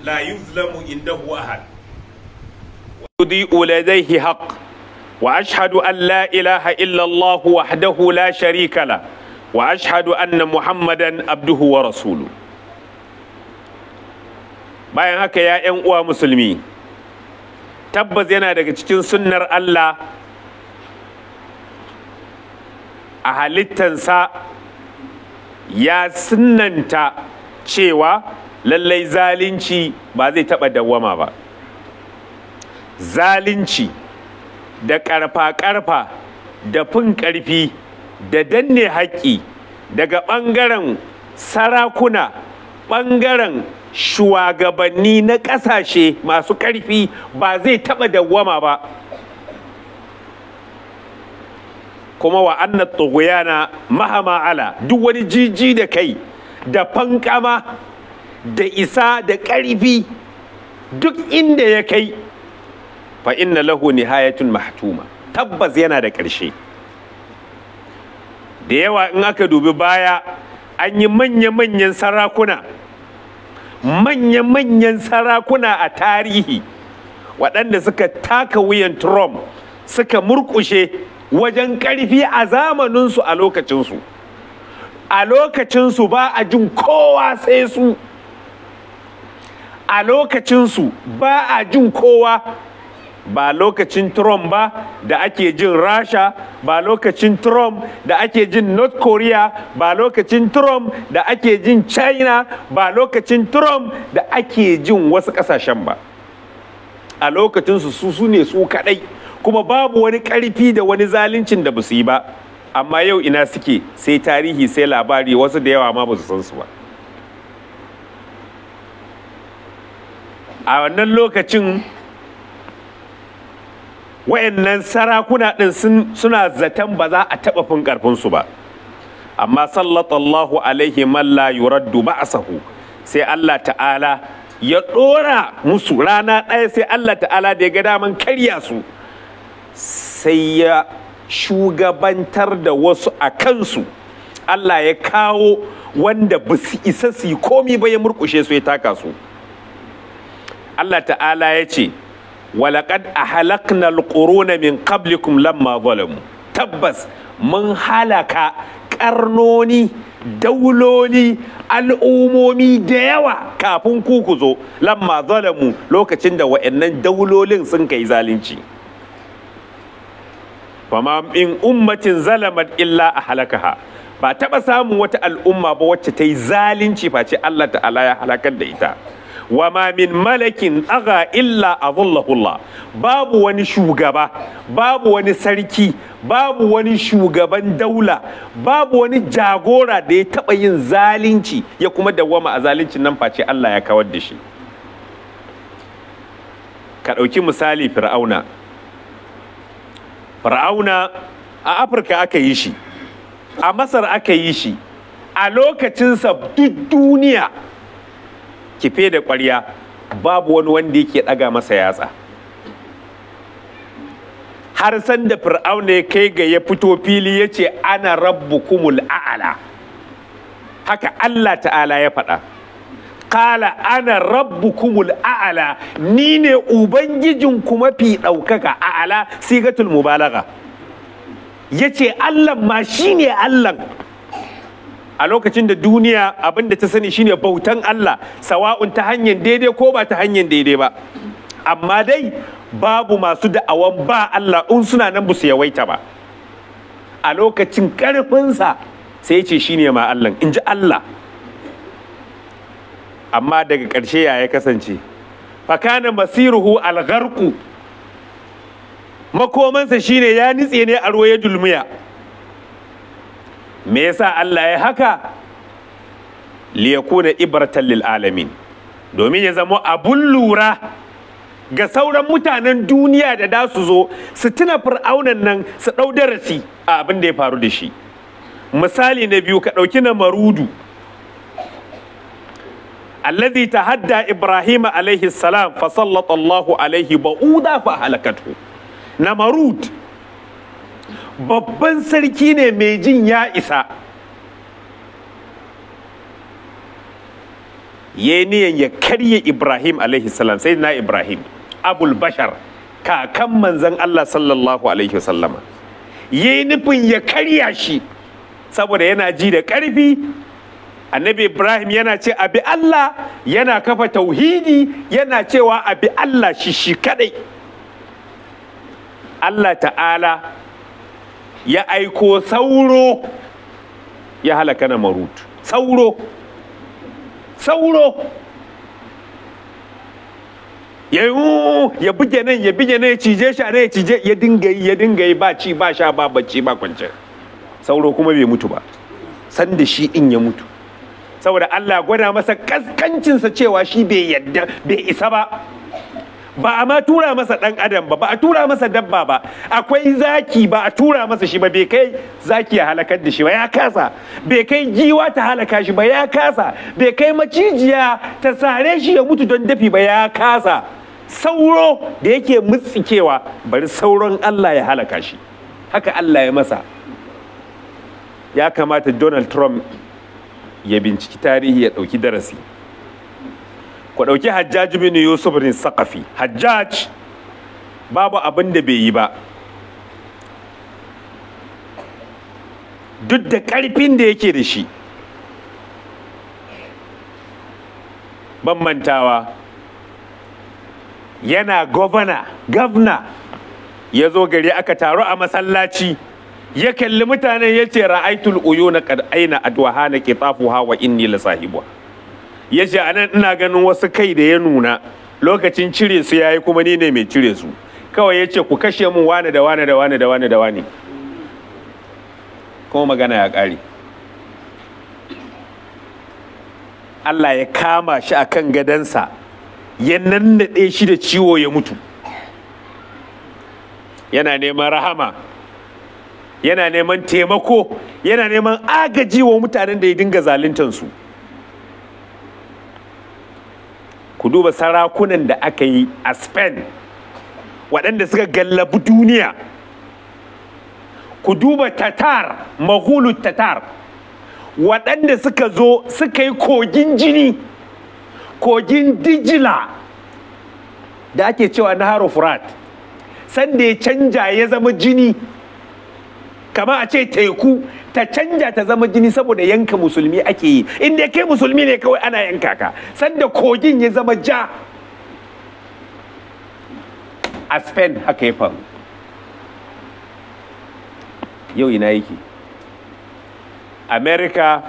لا يظلم عنده أحد يضيء لديه حق واشهد ان لا اله الا الله وحده لا شريك له واشهد ان محمدا عبده ورسوله bayan haka ya 'yan uwa musulmi tabbas yana daga cikin sunnar Allah a halittansa ya sunnanta cewa lallai zalunci ba zai taɓa dawwama ba zalunci da ƙarfa-ƙarfa da fin ƙarfi da danne haƙƙi daga ɓangaren sarakuna ɓangaren shugabanni na ƙasashe masu ƙarfi ba zai taɓa dawwama ba kuma wa annat na mahama ala duk wani jiji da kai da fankama da isa da ƙarfi duk inda ya kai fa inna lahu nihayatun mahtuma tabbas yana da ƙarshe da yawa in aka dubi baya an yi manya-manyan sarakuna manya-manyan sarakuna a tarihi waɗanda suka taka wuyan Trump suka murkushe wajen ƙarfi a zamaninsu a lokacinsu a lokacinsu ba a jin kowa sai su a lokacinsu ba a jin kowa ba lokacin Trump ba da ake jin Rasha ba lokacin Trump da ake jin North Korea ba lokacin Trump da ake jin China ba lokacin Trump da ake jin wasu ƙasashen ba a lokacinsu su su ne su kaɗai kuma babu wani ƙarfi da wani zaluncin da ba su yi ba amma yau ina suke sai tarihi sai labari wasu da yawa ma ba su san su ba a wannan lokacin wayannan sarakuna ɗin suna zaton ba za a taɓa fin ƙarfinsu ba amma sallallahu alaihi man la yuraddu ba'sahu sai Allah ta'ala ya ɗora musu rana ɗaya sai Allah ta'ala da ya ga daman karya su sai ya shugabantar da wasu a kansu Allah ya kawo wanda ba su isa su yi komi ba ya murkushe su ya taka su Allah ta'ala ya ce walaƙad a halakna alƙuruna min qablikum lamma zalamu tabbas mun halaka ƙarnoni dauloli al'umomi da yawa kafin ku ku zo lamma zalamu lokacin da wa'annan daulolin sun kai zalunci fama in ummatin zalamat illa a halakaha ba taɓa samun wata al'umma ba wacce ta yi zalunci face Allah ta'ala ya halakar da ita wa ma min malakin aga illa azullahullah babu wani shugaba babu wani sarki babu wani shugaban daula babu wani jagora da ya taɓa yin zalunci ya kuma dawwama a zaluncin nan face Allah ya kawar da shi ka ɗauki misali fir'auna fir'auna a afirka aka yi shi a masar aka yi shi a lokacinsa duk duniya kife da ƙwarya babu wani wanda yake ɗaga masa yatsa har san da fir'auna ya kai ga ya fito fili ya ce ana rabbukumul a'ala haka Allah ta'ala ya faɗa kala ana rabbukumul a'ala ni ne ubangijin kuma fi ɗaukaka a'ala sigatul mubalaga ya ce Allah ma shi ne Allah a lokacin da duniya abinda ta sani shine bautan Allah sawa'un ta hanyar daidai ko ba ta hanyar daidai ba amma dai babu masu da'awan ba Allah in suna nan su yawaita ba a lokacin karfinsa sai ce shine ma Allah in ji Allah amma daga ƙarshe ya ya kasance fakana masiruhu algharku makomansa shine ya nitse ne a ruwa ya dulmiya me yasa Allah ya haka liyakuna ibratan lil alamin domin ya zama abun lura ga sauran mutanen duniya da da su zo su tuna fir'aunan nan su ɗau darasi a abin da ya faru da shi misali na biyu ka ɗauki na marudu alladhi tahadda ibrahim alaihi salam fa sallallahu alaihi ba'uda fa halakatu na marud babban sarki ne mai jin ya isa ya yi niyan ya karye ibrahim alaihi salam sai na ibrahim abul bashar kakan manzan allah sallallahu alaihi wasallama ya yi nufin ya karya shi saboda yana ji da ƙarfi annabi ibrahim yana ce abi allah yana kafa tauhidi yana cewa abi allah shi shi kadai allah ta'ala ya aiko sauro ya halaka na marut sauro sauro ya ya buge nan ya buge nan ya cije shi a nan ya cije ya dinga yi ya dinga yi ba ci ba sha ba bacci ba kwance sauro kuma bai mutu ba sanda shi in ya mutu saboda Allah gwada masa kaskancinsa cewa shi bai yadda bai isa ba ba a ma tura masa dan adam ba ba a tura masa dabba ba akwai zaki ba a tura masa shi ba bai kai zaki ya halakar da shi ba ya kasa bai kai giwa ta halaka shi ba ya kasa bai kai macijiya ta sare shi ya mutu don dafi ba ya kasa sauro da yake mutsikewa bari sauron Allah ya halaka shi haka Allah ya masa ya kamata Donald Trump ya binciki tarihi ya ɗauki darasi ku ɗauki hajjaj bin yusuf bin saqafi hajjaj babu abin da bai yi ba duk da ƙarfin da yake da shi ban mantawa yana gwamna gavna ya zo gari aka taru a masallaci ya kalli mutanen ya ce ra'aitul uyuna qad aina adwaha na qitafuha wa inni la sahibuha ya ce anan ina ganin wasu kai da ya nuna lokacin cire su yayi kuma ni ne mai cire su kawai ya ce ku kashe mun wane da wane da wane da wane da wane kuma magana ya ƙare Allah ya kama shi a kan gadansa ya nannaɗe shi da ciwo ya mutu yana neman rahama yana neman taimako yana neman agaji wa mutanen da ya dinga zaluntansu ku duba sarakunan da aka yi a spain waɗanda suka gallabi duniya ku duba tatar mahulu tatar waɗanda suka zo suka yi kogin jini kogin dijila da ake cewa na furat sanda ya canja ya zama jini kama a ce teku ta canja ta zama jini saboda yanka musulmi ake yi inda kai musulmi ne kawai ana yanka ka sanda kogin ya zama ja a spain haka ya faru yau ina yake america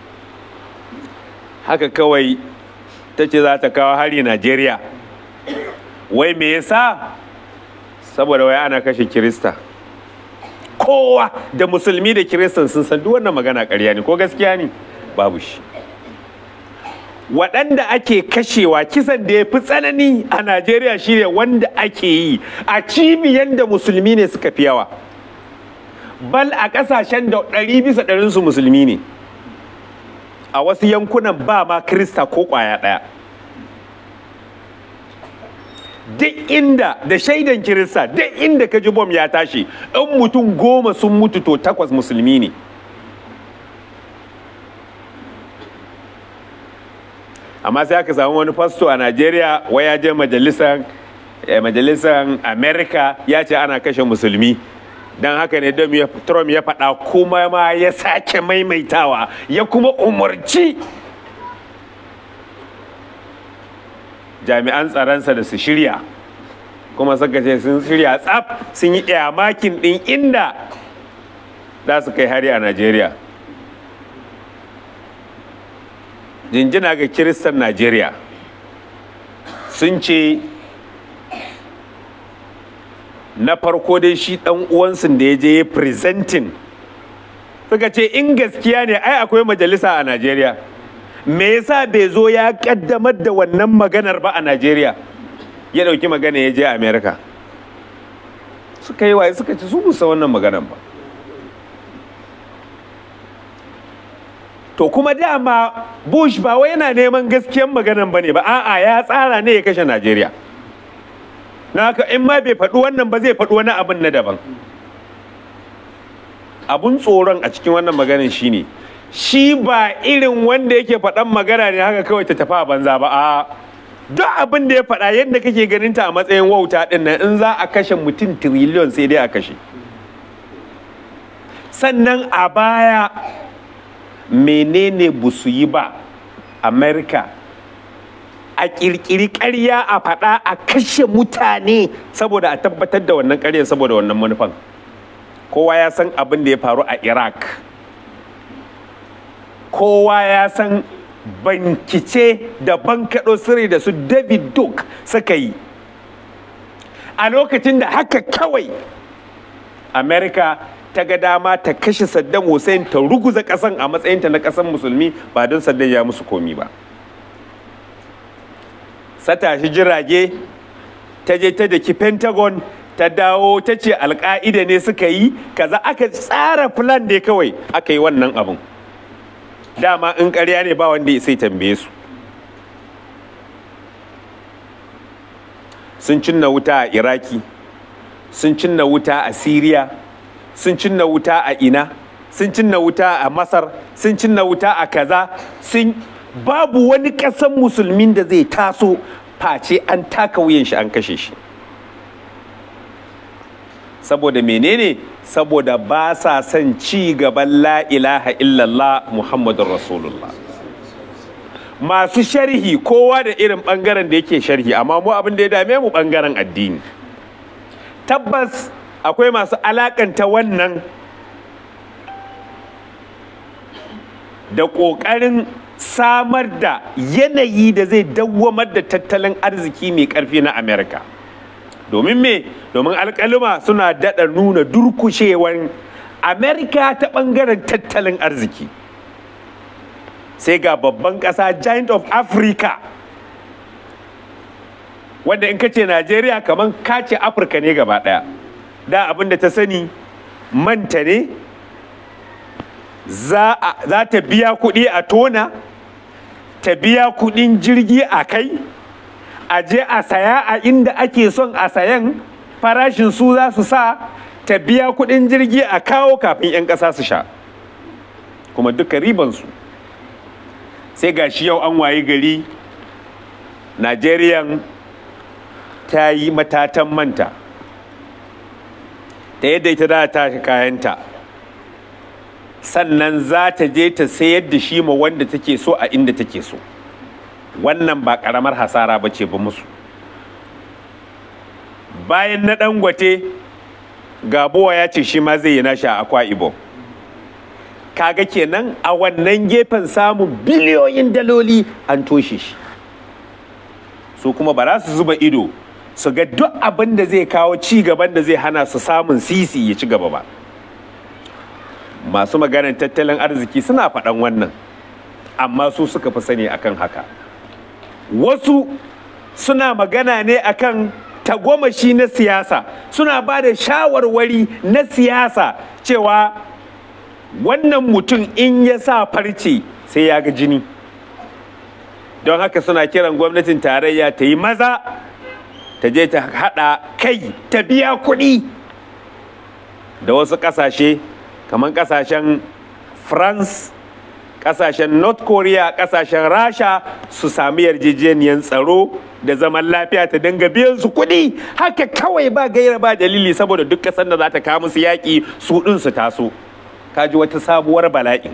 haka kawai ta ce za ta kawo hari nigeria wai me yasa saboda wai ana kashe kirista kowa da musulmi da kiristan sun san duk wannan magana ƙarya ne ko gaskiya ne babu shi waɗanda ake kashewa kisan da ya fi tsanani a najeriya shine wanda ake yi a cibiyan da musulmi ne suka fi yawa bal a ƙasashen da ɗari bisa ɗarinsu musulmi ne a wasu yankunan ba ma krista ko ƙwaya ɗaya duk inda da shaidan kirista duk inda ka ji bom ya tashi in mutum goma sun mutu to takwas musulmi ne amma sai aka samu wani fasto a najeriya wai ya je majalisar majalisar america ya ce ana kashe musulmi don haka ne trump ya faɗa kuma ma ya sake maimaitawa ya kuma umarci jami'an tsaronsa da su shirya kuma suka ce sun shirya tsaf sun yi makin ɗin inda za su kai hari a najeriya jinjina ga kiristan najeriya sun ce na farko dai shi ɗan uwansu da ya je ya presenting suka ce in gaskiya ne ai akwai majalisa a najeriya me yasa bai zo ya kaddamar da wannan maganar ba a Najeriya ya dauki magana ya je America suka yi waye suka ci su busa wannan maganar ba to kuma dama Bush ba wai yana neman gaskiyan maganar ba ne ba a'a ya tsara ne ya kashe Najeriya na haka in ma bai faɗi wannan ba zai faɗi wani abin na daban abun tsoron a cikin wannan maganar shine shi ba irin wanda yake faɗan magana ne haka kawai ta tafi a banza ba a duk abin da ya faɗa yadda kake ganin ta a matsayin wauta ɗin nan in za a kashe mutum tiriliyon sai dai a kashe sannan a baya menene ba su yi ba amerika a ƙirƙiri ƙarya a faɗa a kashe mutane saboda a tabbatar da wannan ƙaryar saboda wannan manufan kowa ya san abin da ya faru a iraq kowa ya san bankice da bankaɗo sirri da su david duke suka yi a lokacin da haka kawai america ta ga dama ta kashe saddam hussein ta ruguza ƙasan a matsayinta na ƙasan musulmi ba don saddam ya musu komi ba sata shi jirage ta je ta daki pentagon ta dawo ta ce alka'ida ne suka yi kaza aka tsara plan da kawai aka yi wannan abin dama in karya ne ba wanda ya sai tambaye su sun cinna wuta a iraki sun cinna wuta a siriya sun cinna wuta a ina sun cinna wuta a masar sun cinna wuta a kaza sun babu wani ƙasan musulmin da zai taso face an taka wuyan shi an kashe shi saboda menene saboda ba sa son ci gaban la ilaha illallah muhammadun rasulullah masu sharhi kowa da irin bangaren da yake sharhi amma mu abin da ya dame mu bangaren addini tabbas akwai masu alakanta wannan da ƙoƙarin samar da yanayi da zai dawwamar da tattalin arziki mai ƙarfi na amerika domin me domin alkalima suna daɗa nuna durkushewan amerika ta ɓangaren tattalin arziki sai ga babban ƙasa giant of africa wanda in ka ce najeriya kamar ka ce afirka ne gaba ɗaya da abin da ta sani manta ne za ta biya kuɗi a tona ta biya kuɗin jirgi a kai a je a saya a inda ake son a sayan farashin su za su sa ta biya kuɗin jirgi a kawo kafin 'yan ƙasa su sha kuma duka ribansu sai ga shi yau an wayi gari najeriyan ta yi matatan manta ta yadda ita da ta kayanta sannan za ta je ta sayar da shi ma wanda take so a inda take so wannan ba karamar hasara ba ce ba musu bayan na dangote gabowa ya ce shi ma zai yi nashi a akwa ibo kaga kenan a wannan gefen samun biliyoyin daloli an toshe shi su kuma ba za su zuba ido su ga duk abin da zai kawo ci gaban da zai hana su samun sisi ya ci gaba ba masu maganar tattalin arziki suna faɗan wannan amma su suka fi sani akan haka wasu suna magana ne akan tagomashi na siyasa suna ba da shawarwari na siyasa cewa wannan mutum in ya sa farce sai ya ga jini don haka suna kiran gwamnatin tarayya ta yi maza ta je ta haɗa kai ta biya kuɗi da wasu ƙasashe kamar ƙasashen france kasashen north korea kasashen rasha su sami yarjejeniyar tsaro da zaman lafiya ta dinga biyan su kuɗi haka kawai ba gaira ba dalili saboda duk ƙasar da za ta kawo musu yaƙi su ɗin su taso kaji wata sabuwar bala'i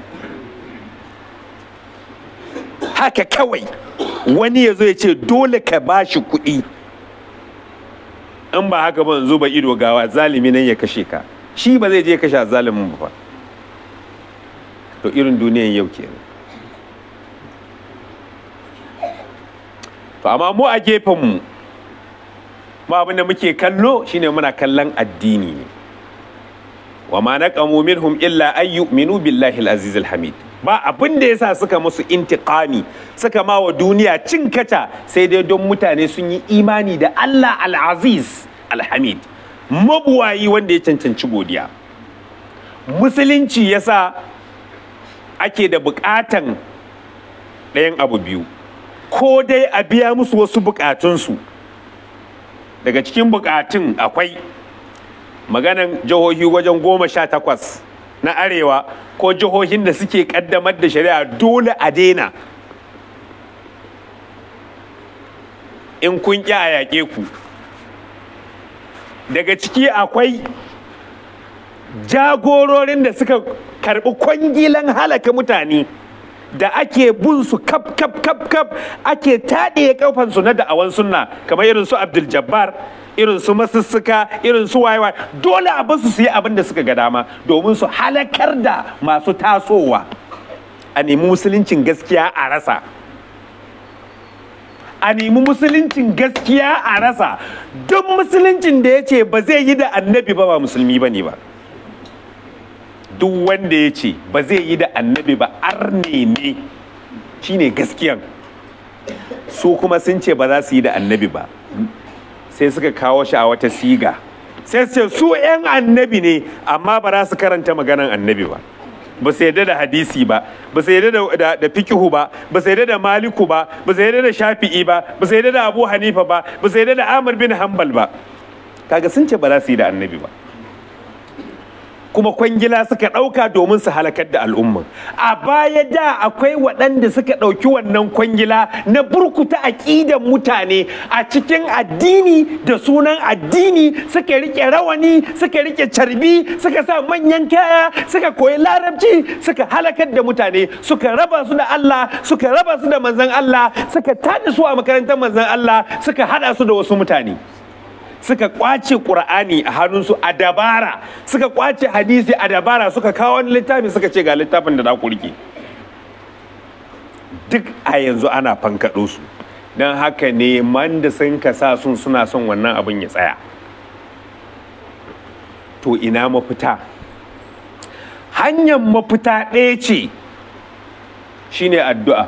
haka kawai wani ya zo ya ce dole ka ba shi kuɗi in ba haka ba zuba ido gawa zalimi nan ya kashe ka shi ba zai je kashe zalimin ba to irin duniyan yau kenan to amma mu a gefenmu ma abin da muke kallo shine muna kallon addini ne wa ma naqamu minhum illa an yu'minu billahi al-aziz al-hamid ba abin da yasa suka musu intiqami suka ma wa duniya cin kata sai dai don mutane sun yi imani da Allah al-aziz al-hamid mabuwayi wanda ya cancanci godiya musulunci yasa ake da bukatan ɗayan abu biyu ko dai a biya musu wasu bukatunsu daga cikin bukatun akwai maganan jihohi wajen goma sha takwas na arewa ko jihohin da suke kaddamar da shari'a dole a daina in kun ƙi a yaƙe ku daga ciki akwai jagororin da suka karɓi kwangilan halaka mutane da ake bin su kap kap kap kap ake taɗe kafansu na da'awan sunna kamar irin su abdul jabbar irin su masussuka irin su wayewa dole a basu su yi abin da suka ga dama domin su halakar da masu tasowa a nemi musuluncin gaskiya a rasa a nemi musuluncin gaskiya a rasa duk musuluncin da ya ce ba zai yi da annabi ba ba musulmi ba ne ba duk wanda ya ce ba zai yi da annabi ba arne ne shine gaskiyan su kuma sun ce ba za su yi da annabi ba sai suka kawo shi a wata siga sai su ce su 'yan annabi ne amma ba za su karanta maganan annabi ba ba su yadda da hadisi ba ba su yadda da, da fikihu ba ba su yadda da maliku ba ba su yadda da shafi'i ba ba su yadda da abu hanifa ba ba su yadda da amir bin hanbal ba kaga sun ce ba za su yi da annabi ba kuma kwangila suka ɗauka domin su halakar da al'umma a baya da akwai waɗanda suka ɗauki wannan kwangila na burkuta aƙidan mutane a cikin addini da sunan addini suka rike rawani suka rike carbi suka sa manyan kaya suka koyi larabci suka halakar da mutane suka raba su da Allah suka raba su da manzon Allah suka tada su a makarantar manzon Allah suka hada su da wasu mutane suka kwace ƙur'ani a hannunsu a dabara suka kwace hadisi a dabara suka kawo wani littafi suka ce ga littafin da za ku rike duk a yanzu ana fankaɗo su don haka ne man da sun ka sa sun suna son wannan abin ya tsaya to ina mafita hanyar mafita ɗaya ce shine addu'a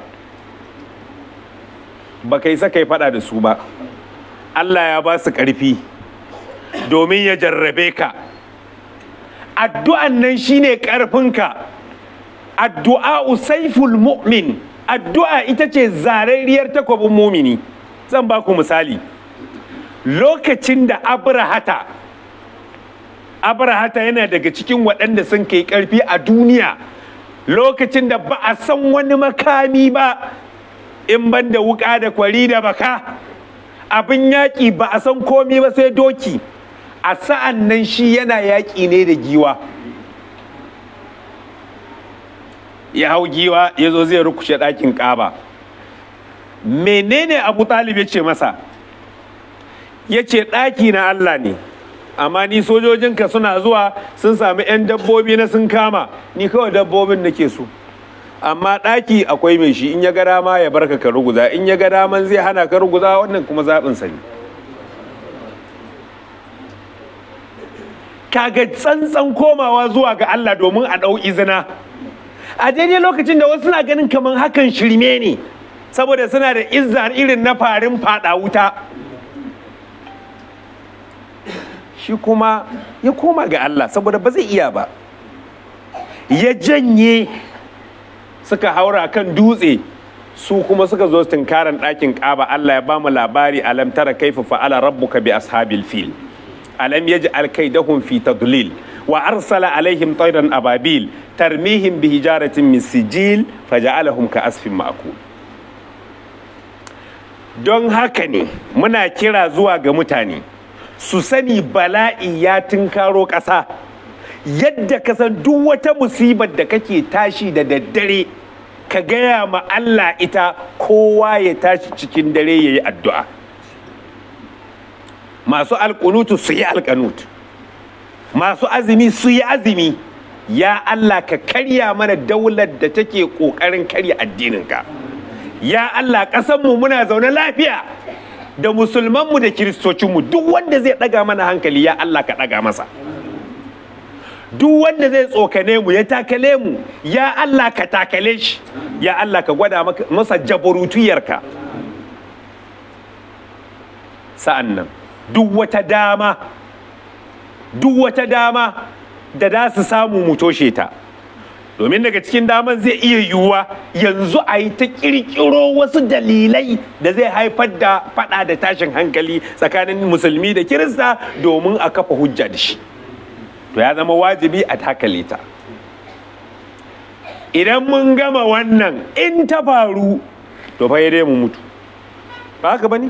ba kai sa kai faɗa da su ba Allah ya ba su ƙarfi domin ya jarrabe ka addu'an nan shine ƙarfinka addu'a usaiful mu'min addu'a ita ce zarariyar takwabin mumini zan ba ku misali lokacin da abrahata abrahata yana daga cikin waɗanda sun kai ƙarfi a duniya lokacin da ba a san wani makami ba in ban da wuƙa da kwari da baka abin yaƙi ba a san komi ba sai doki a sa'an nan shi yana yaƙi ne da giwa ya hau giwa ya zo zai rukushe ɗakin ƙaba menene abu talib ya ce masa ya ce ɗaki na allah ne amma ni sojojinka suna zuwa sun sami 'yan dabbobi na sun kama ni kawai dabbobin nake so amma ɗaki akwai mai shi in ya ga dama ya barka ka ruguza in ya ga daman zai hana ka ruguza wannan kuma zaɓinsa ne kaga tsantsan komawa zuwa ga Allah domin a ɗau izina a daidai lokacin da wasu suna ganin kamar hakan shirme ne saboda suna da izzar irin na farin fada wuta shi kuma ya koma ga Allah saboda ba zai iya ba ya janye suka haura kan dutse su kuma suka zo tunkaran ɗakin ƙaba Allah ya ba mu labari alam tara kaifa fa'ala rabbuka bi ashabil fil alam yaj'al kaidahum fi tadlil wa arsala alaihim tayran ababil tarmihim bi hijaratin min sijil faja'alahum ka asfin ma'kul don haka ne muna kira zuwa ga mutane su sani bala'i ya tunkaro ƙasa yadda ka san duk wata musibar da kake tashi da daddare ka gaya ma Allah ita kowa ya tashi cikin dare ya yi addu'a masu alƙunutu su yi alƙanut masu azumi su yi azumi ya Allah ka karya mana daular da take ƙoƙarin karya addininka ya Allah ƙasanmu muna zaune lafiya da musulmanmu da kiristocinmu duk wanda zai ɗaga mana hankali ya Allah ka ɗaga masa duk wanda zai tsokane mu ya takale mu ya Allah ka takale shi ya Allah ka gwada masa jabarutuyarka sa'an nan duk wata dama duk wata dama da za su samu mu toshe ta domin daga cikin daman zai iya yiwuwa yanzu a yi ta kirkiro wasu dalilai da zai haifar da fada da tashin hankali tsakanin musulmi da kirista domin a kafa hujja da shi to ya zama wajibi a takale ta idan mun gama wannan in ta faru to fa dai mu mutu ba haka bane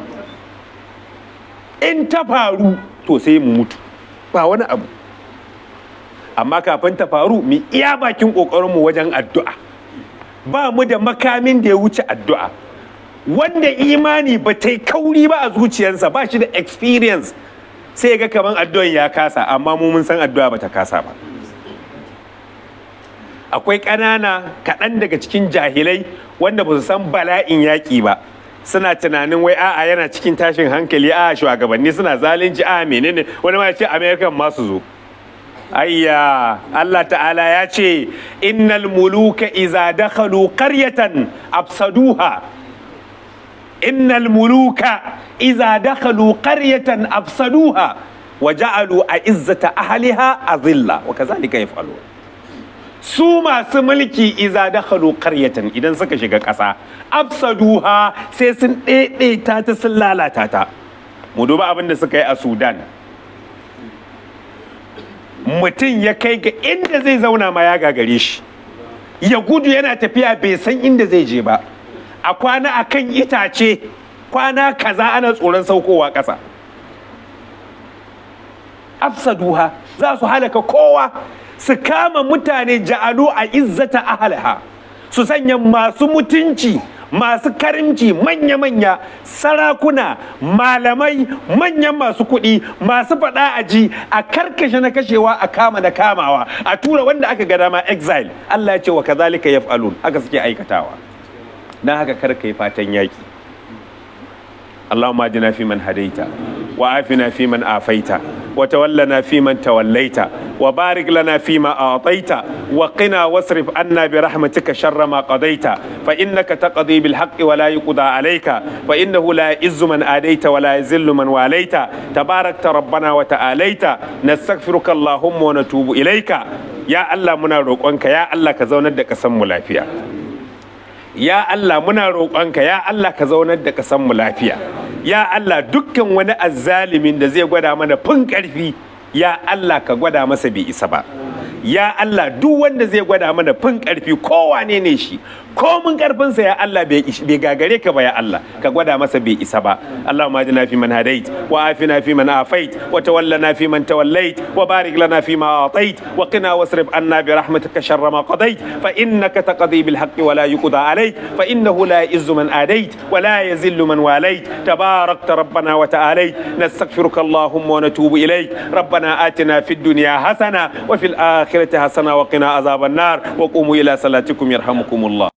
in ta faru to sai mu mutu ba wani abu amma kafin ta faru mu iya bakin ƙoƙarinmu wajen addu'a ba mu da makamin da ya wuce addu'a wanda imani ba ta yi kauri ba a zuciyarsa ba shi da experience sai ga kaman addu'an ya kasa amma mu mun san addu'a ba ta kasa ba akwai ƙanana kaɗan daga cikin jahilai wanda ba su san bala'in yaƙi ba suna tunanin wai a'a yana cikin tashin hankali a shugabanni suna zalunci a menene wani ma ya ce american masu zo ayya Allah ta'ala ya ce innal muluka iza dakhalu qaryatan afsaduha innal muluka iza dakhalu qaryatan afsaduha wa ja'alu a'izzata ahliha azilla wa kazalika yaf'alun su masu mulki iza dakhalu qaryatan idan suka shiga ƙasa afsaduha sai sun ɗaiɗaita ta sun lalata ta mu duba abin da suka yi a Sudan mutum ya kai ga inda zai zauna ma ya gagare shi ya gudu yana tafiya bai san inda zai je ba a kwana a kan itace kwana kaza ana tsoron saukowa ƙasa afsaduha za su halaka kowa su kama mutane ja'alu a izzata ahalaha su sanya masu mutunci masu karimci manya-manya sarakuna malamai manyan masu kuɗi masu faɗa a ji a karkashe na kashewa a kama na kamawa a tura wanda aka ga dama exile Allah ya ce wa kazalika yaf'alun haka suke aikatawa dan haka kar kai fatan yaki اللهم اهدنا فيمن هديت وعافنا فيمن عافيت وتولنا فيمن توليت وبارك لنا فيما أعطيت وقنا واصرف عنا برحمتك شر ما قضيت فإنك تقضي بالحق ولا يقضى عليك فإنه لا يعز من آديت ولا يذل من واليت تباركت ربنا وتعاليت نستغفرك اللهم ونتوب إليك يا الله منا روقنك يا الله كزونا دك سم لافيا ya Allah muna roƙonka ya Allah ka zaunar da ƙasar mu lafiya ya Allah dukkan wani azzalimin da zai gwada mana fin ƙarfi ya Allah ka gwada masa bai isa ba ya Allah duk wanda zai gwada mana fin ƙarfi kowane ne shi komin ƙarfinsa ya Allah bai gagare ka ba ya Allah ka gwada masa bai isa ba Allahumma ajina fi man hadait wa afina fi man afait wa tawallana fi man tawallait wa barik lana fi ma atait wa qina wasrif anna bi rahmatika sharra ma qadait fa innaka taqdi bil haqqi wa la yuqda alayk fa innahu la yuzzu man adait wa la yazillu man walait tabarakta rabbana wa ta'alait nastaghfiruka allahumma wa natubu ilayk ربنا آتنا في الدنيا حسنة وفي الآخرة حسنة وقنا عذاب النار وقوموا إلى صلاتكم يرحمكم الله